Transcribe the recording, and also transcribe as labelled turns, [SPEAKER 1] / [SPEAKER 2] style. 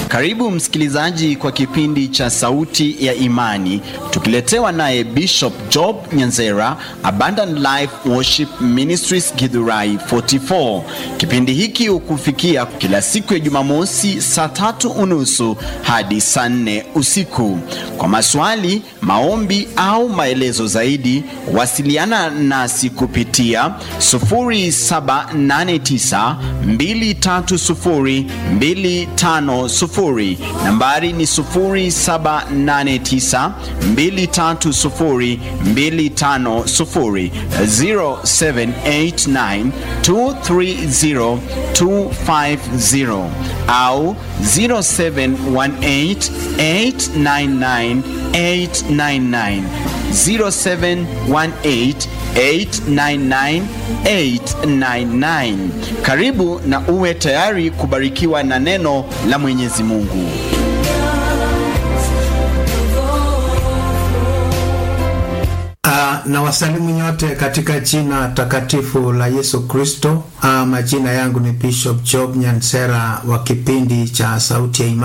[SPEAKER 1] Karibu msikilizaji kwa kipindi cha Sauti ya Imani, tukiletewa naye Bishop Job Nyanzera, Abundant Life Worship Ministries Githurai 44. Kipindi hiki hukufikia kila siku ya Jumamosi saa tatu unusu hadi saa nne usiku. Kwa maswali, maombi au maelezo zaidi, wasiliana nasi kupitia 0789 230 250. Nambari ni 0789 230 250, 0789 230 250 au 0718 899 899 0718 899 899. Karibu na uwe tayari kubarikiwa na neno la Mwenyezi Mungu.
[SPEAKER 2] Uh, na wasalimu nyote katika jina takatifu la Yesu Kristo. Uh, majina yangu ni Bishop Job Nyansera wa kipindi cha Sauti ya Imani.